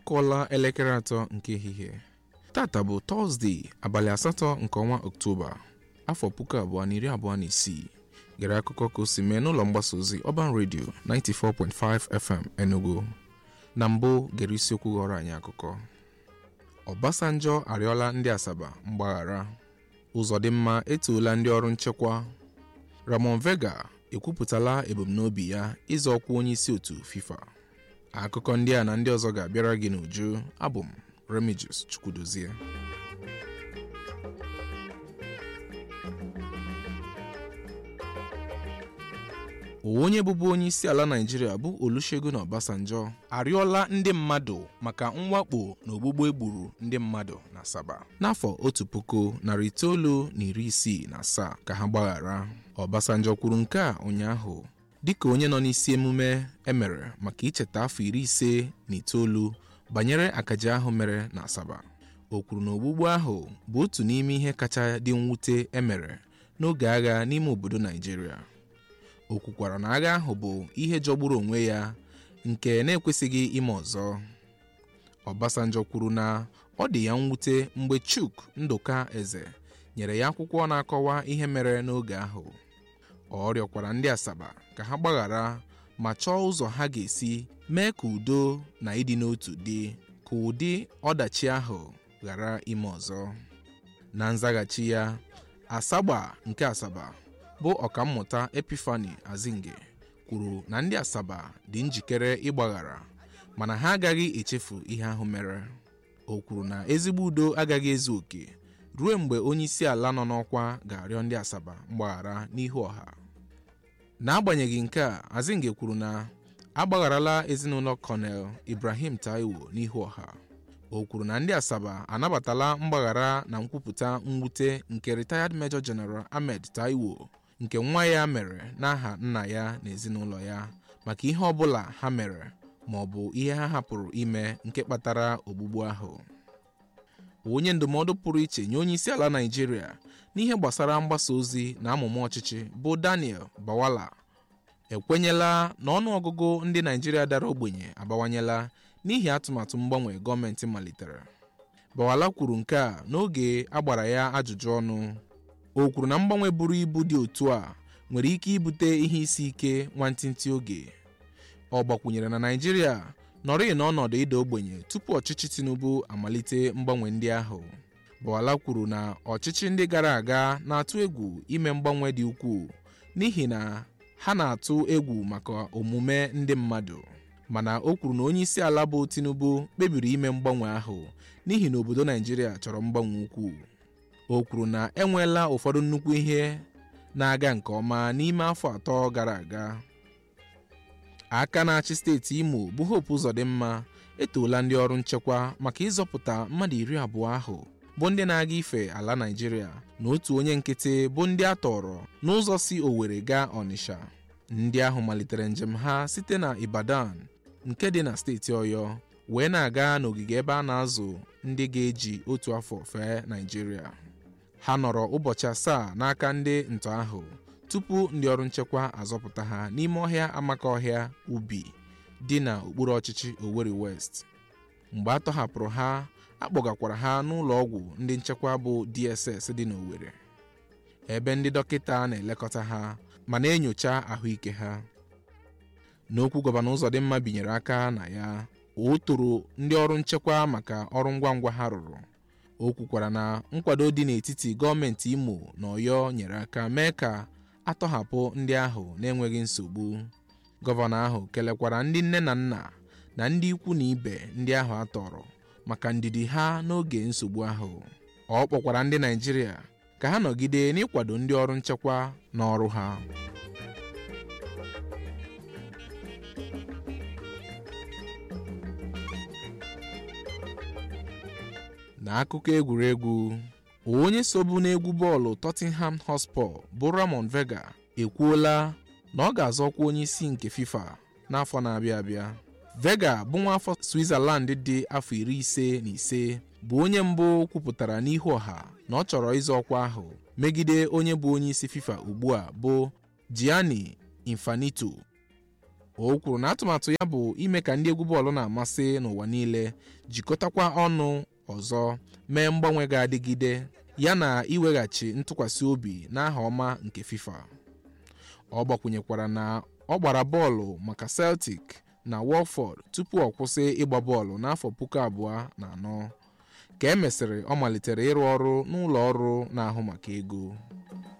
ọkụọla elekere atọ nke ehihie tata bụ tọzdee abalị asatọ nke ọnwa ọktoba afọ puku abụọ na iri abụọ na isii gere akụkọ ka o si mee n'ụlọ mgbasa ozi ọban redio 94.5 fm enugu na mbụ gere isiokwu ghọrọ anyị akụkọ ọbasanjọ arịọla ndị asaba mgbaghara ụzọdịmma etoola ndị ọrụ nchekwa ramon vega ekwupụtala ebumnobi ya ịzọ ọkwa onye isi otu fifa akụkọ ndị a na ndị ọzọ ga-abịara gị n'uju abụ m remigius chukwudozie onye bụbu onye isi ala naijiria bụ olusegun obasanjo arịọla ndị mmadụ maka mwakpo na ogbugbu egburu ndị mmadụ na asaba n'afọ otu puku narị itoolu na iri isii na asaa ka ha gbaghara obasanjo kwuru nke a ụnyaahụ dịka onye nọ n'isi emume emere maka icheta afọ iri ise na itoolu banyere akaja ahụ mere na asaba o kwuru na ogbugbu ahụ bụ otu n'ime ihe kacha dị mwute emere n'oge agha n'ime obodo naijiria o kwukwara na agha ahụ bụ ihe jọgburu onwe ya nke na-ekwesịghị ime ọzọ Obasanjo kwuru na ọ dị ya mwute mgbe Chuk Ndụka Eze nyere ya akwụkwọ na-akọwa ihe mere n'oge ahụ ọ rịọkwara ndị Asaba ka ha gbaghara ma chọọ ụzọ ha ga-esi mee ka udo na ịdị n'otu dị ka ụdị ọdachi ahụ ghara ime ọzọ na nzaghachi ya Asagba nke Asaba bụ ọkammụta Epifani Azinge kwuru na ndị Asaba dị njikere ịgbaghara mana ha agaghị echefu ihe ahụ mere o kwuru na ezigbo udo agaghị ezu oke ruo mgbe onye isi ala nọ n'ọkwa ga-arịọ ndị Asaba mgbaghara n'ihu ọha n'agbanyeghị nke a Azinge kwuru na agbagharala ezinụlọ Colonel Ibrahim Taiwo n'ihu ọha o kwuru na ndị Asaba anabatala mgbaghara na nkwupụta mwute nke Retired Major General Ahmed Taiwo nke nwa ya mere n'aha nna ya na ezinụlọ ya maka ihe ọ bụla ha mere ma ọ bụ ihe ha hapụrụ ime nke kpatara ogbugbu ahụ onye ndụmọdụ pụrụ iche nye onye isi ala Naịjirịa n'ihe gbasara mgbasa ozi na amụma ọchịchị bụ Daniel Bawala ekwenyela na ọnụọgụgụ ndị Naịjirịa dara ogbenye abawanyela n'ihi atụmatụ mgbanwe gọọmenti malitere Bawala kwuru nke a n'oge a gbara ya ajụjụ ọnụ o kwuru na mgbanwe buru ibu dị otu a nwere ike ibute ihe isi ike nwantịntị oge ọ gbakwunyere na Naịjirịa nọrịị n'ọnọdụ ịda ogbenye tupu ọchịchị Tinubu amalite mgbanwe ndị ahụ Bawala kwuru na ọchịchị ndị gara aga na-atụ egwu ime mgbanwe dị ukwuu n'ihi na ha na-atụ egwu maka omume ndị mmadụ mana o kwuru na onye isi ala bụ Tinubu kpebiri ime mgbanwe ahụ n'ihi na obodo Naịjirịa chọrọ mgbanwe ukwuu o kwuru na enweela ụfọdụ nnukwu ihe na-aga nke ọma n'ime afọ atọ gara aga aka na-achị steeti Imo bụ Hope Uzodimma etoola ndị ọrụ nchekwa maka ịzọpụta mmadụ iri abụọ ahụ bụ ndị na-aga ife ala Naịjirịa na otu onye nkịtị bụ ndị a tọrọ n'ụzọ si Owerri gaa Ọnịsha ndị ahụ malitere njem ha site na Ibadan nke dị na steeti Ọyọ wee na-aga n'ogige ebe a na-azụ ndị ga-eji otu afọ fee Naịjirịa ha nọrọ ụbọchị asaa n'aka ndị ntọ ahụ tupu ndị ọrụ nchekwa azọpụta ha n'ime ọhịa amaka ọhịa ubi dị na okpuru ọchịchị Owerri West mgbe a tọhapụrụ ha akpọgakwara ha n'ụlọ ọgwụ ndị nchekwa bụ DSS dị n'Owerri ebe ndị dọkịta na-elekọta ha ma na-enyocha ahụike ha n'okwu gọvanọ Uzodimma binyere aka na ya o toro ndị ọrụ nchekwa maka ọrụ ngwa ngwa ha rụrụ o kwukwara na nkwado dị n'etiti gọọmenti Imo na Ọyọ nyere aka mee ka atọhapụ ndị ahụ n'enweghị nsogbu gọvanọ ahụ kelekwara ndị nne na nna na ndị ikwu na ibe ndị ahụ atọrọ maka ndidi ha n'oge nsogbu ahụ ọ kpọkwara ndị Naịjirịa ka ha nọgide n'ịkwado ndị ọrụ nchekwa n'ọrụ ha n'akụkọ egwuregwu onye sobu n'egwu bọọlụ Tottenham Hotspur bụ Ramon Vega ekwuola na ọ ga-azọkwa onye isi nke FIFA n'afọ na-abịa abịa Vega bụ nwa afọ Switzerland dị afọ iri ise na ise bụ onye mbụ kwupụtara n'ihu ọha na ọ chọrọ ịzọ ọkwa ahụ megide onye bụ onye isi FIFA ugbu a bụ Gianni Infantino o kwuru na atụmatụ ya bụ ime ka ndị egwu bọọlụ na-amasị n'ụwa niile jikọtakwa ọnụ ọzọ mee mgbanwe ga-adịgide ya na iweghachi ntụkwasị obi n'aha ọma nke FIFA ọ gbakwunyekwara na ọ gbara bọọlụ maka Celtic na Watford tupu ọ kwụsị ịgba bọọlụ n'afọ puku abụọ na anọ ka e mesịrị ọ malitere ịrụ ọrụ n'ụlọ ọrụ na-ahụ maka ego